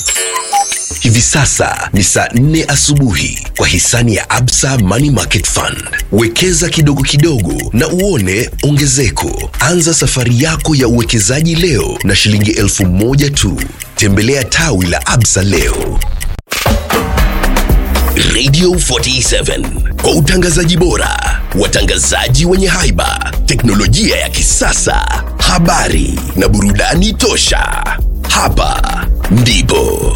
Hivi sasa ni saa nne asubuhi kwa hisani ya Absa Money Market Fund. Wekeza kidogo kidogo na uone ongezeko. Anza safari yako ya uwekezaji leo na shilingi elfu moja tu. Tembelea tawi la Absa leo. Radio 47 kwa utangazaji bora, watangazaji wenye haiba, teknolojia ya kisasa, habari na burudani tosha. Hapa ndipo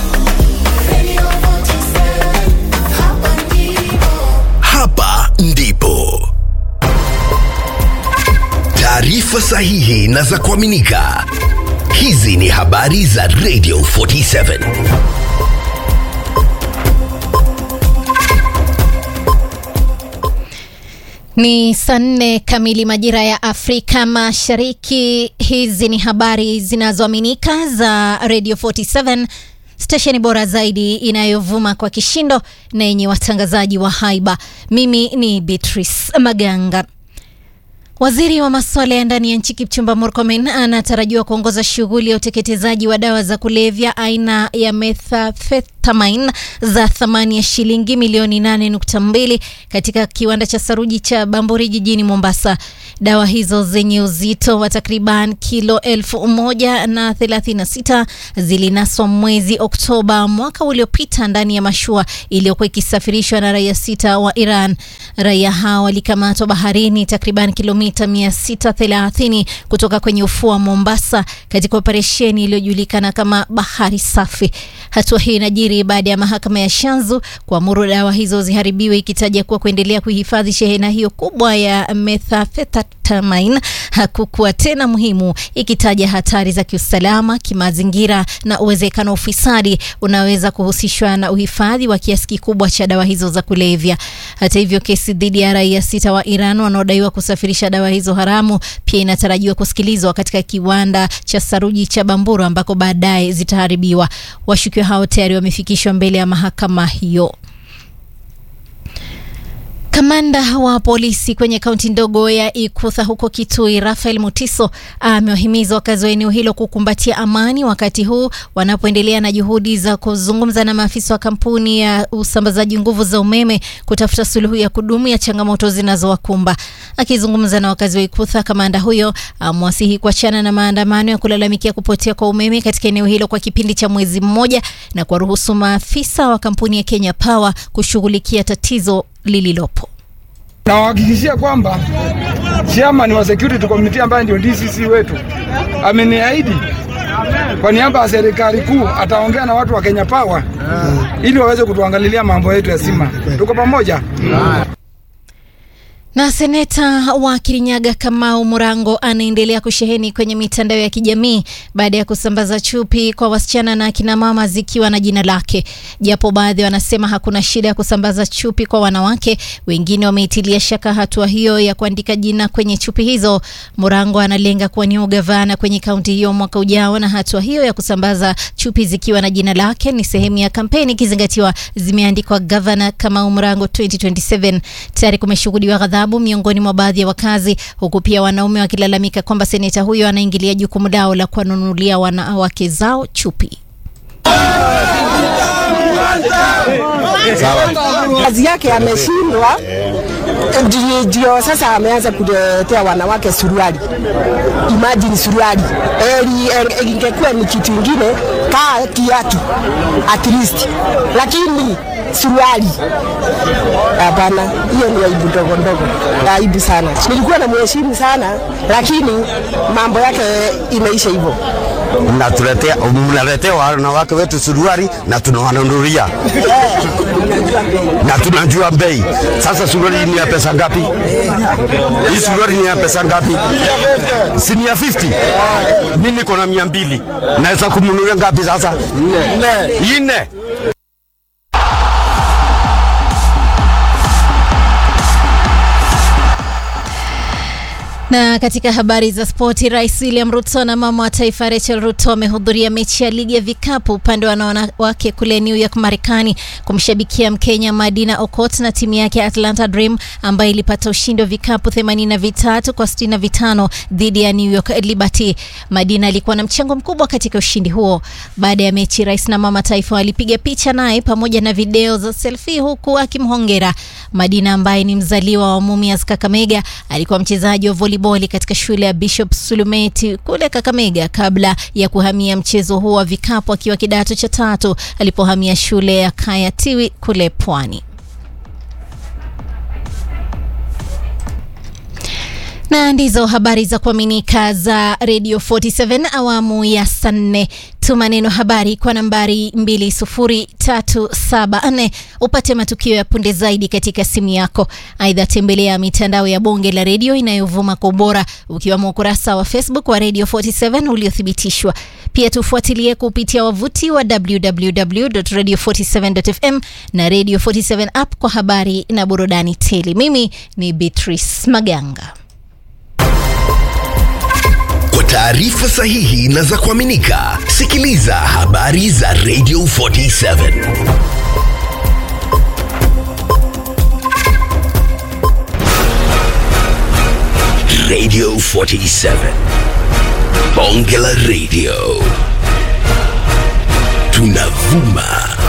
hapa ndipo taarifa sahihi na za kuaminika. Hizi ni habari za Radio 47. Ni saa nne kamili majira ya Afrika Mashariki. Hizi ni habari zinazoaminika za Radio 47, stesheni bora zaidi inayovuma kwa kishindo na yenye watangazaji wa haiba. Mimi ni Beatrice Maganga. Waziri wa masuala ya ndani ya nchi Kipchumba Murkomen anatarajiwa kuongoza shughuli ya uteketezaji wa dawa za kulevya aina ya methamphetamine za thamani ya shilingi milioni 8.2 katika kiwanda cha saruji cha Bamburi jijini Mombasa. Dawa hizo zenye uzito wa takriban kilo elfu moja na thelathini na sita zilinaswa mwezi Oktoba mwaka uliopita ndani ya mashua iliyokuwa ikisafirishwa na raia sita wa Iran. Raia hao walikamatwa baharini takriban kilomita 630 kutoka kwenye ufuo wa Mombasa katika operesheni iliyojulikana kama Bahari Safi. Hatua hii inajiri baada ya mahakama ya Shanzu kuamuru dawa hizo ziharibiwe, ikitaja kuwa kuendelea kuhifadhi shehena hiyo kubwa ya methamphetamine hakukuwa tena muhimu, ikitaja hatari za kiusalama, kimazingira na uwezekano wa ufisadi unaweza kuhusishwa na uhifadhi wa kiasi kikubwa cha dawa hizo za kulevya. Hata hivyo, kesi dhidi ya raia sita wa Iran wanaodaiwa kusafirisha dawa hizo haramu pia inatarajiwa kusikilizwa katika kiwanda cha saruji cha Bamburu ambako baadaye zitaharibiwa. Washukiwa hao tayari wamefikishwa mbele ya mahakama hiyo. Kamanda wa polisi kwenye kaunti ndogo ya Ikutha huko Kitui, Rafael Mutiso amewahimiza wakazi wa eneo hilo kukumbatia amani wakati huu wanapoendelea na juhudi za kuzungumza na maafisa wa kampuni ya usambazaji nguvu za umeme kutafuta suluhu ya kudumu ya changamoto zinazowakumba. Akizungumza na wakazi wa Ikutha, kamanda huyo amewasihi kuachana na maandamano ya kulalamikia kupotea kwa umeme katika eneo hilo kwa kipindi cha mwezi mmoja na kuwaruhusu maafisa wa kampuni ya Kenya Power kushughulikia tatizo lililopo. Nawahakikishia kwamba chairman wa security committee ambaye ndio DCC wetu ameniahidi kwa niaba ya serikali kuu ataongea na watu wa Kenya Power ili waweze kutuangalilia mambo yetu ya sima. Tuko pamoja. Na seneta wa Kirinyaga Kamau Murango anaendelea kusheheni kwenye mitandao ya kijamii baada ya kusambaza chupi kwa wasichana na akina mama zikiwa na jina lake. Japo baadhi wanasema hakuna shida ya kusambaza chupi kwa wanawake, wengine wameitilia shaka hatua hiyo ya kuandika jina kwenye chupi hizo. Murango analenga kuwania ugavana kwenye kaunti hiyo mwaka ujao, na hatua hiyo ya kusambaza chupi zikiwa na jina lake ni sehemu ya kampeni, ikizingatiwa zimeandikwa gavana Kamau Murango 2027. Tayari kumeshuhudiwa ghadhabu miongoni mwa baadhi ya wakazi, huku pia wanaume wakilalamika kwamba seneta huyo anaingilia jukumu lao la kuwanunulia wanawake zao chupi. kazi yake ameshindwa, ndio- ndio sasa ameanza kuletea wanawake suruali. Imagine suruali, Eli- eli- ingekuwa ni kitu ingine kaa kiatu at least, lakini suruali hapana. Hiyo ni aibu ndogo ndogo, aibu sana. Nilikuwa na mheshimu sana, lakini mambo yake imeisha hivyo. mnatuletea mnaletea wanawake wetu suruari na tunawanunulia na tunajua bei. Sasa suruari ni ya pesa ngapi? Hii suruari ni ya pesa ngapi? Si ni ya 50? Mimi niko na mia mbili, naweza kumnunulia ngapi sasa? Nne. Nne. Na katika habari za spoti, Rais William Ruto na mama wa taifa Rachel Ruto wamehudhuria mechi ya ligi ya vikapu upande wa wanawake kule New York, Marekani, kumshabikia Mkenya Madina Okot na timu yake ya Atlanta Dream ambayo ilipata ushindi wa vikapu 83 kwa 65 dhidi ya New York Liberty. Madina alikuwa na mchango mkubwa katika ushindi huo. Baada ya mechi, rais na mama taifa walipiga picha naye pamoja na video za selfie, huku akimhongera Madina ambaye ni mzaliwa wa Mumias, Kakamega. Alikuwa mchezaji wa volleyball katika shule ya Bishop Sulumeti kule Kakamega kabla ya kuhamia mchezo huo wa vikapu akiwa kidato cha tatu alipohamia shule ya Kayatiwi kule Pwani. na ndizo habari za kuaminika za Radio 47 awamu ya saa nne. Tuma neno habari kwa nambari 20374 upate matukio ya punde zaidi katika simu yako. Aidha, tembelea mitandao ya bonge la redio inayovuma kwa ubora ukiwemo ukurasa wa Facebook wa Radio 47 uliothibitishwa. Pia tufuatilie kupitia wavuti wa www.radio47.fm na Radio 47 app kwa habari na burudani tele. Mimi ni Beatrice Maganga. Kwa taarifa sahihi na za kuaminika, sikiliza habari za Radio 47. Radio 47. Bonge la Radio. Tunavuma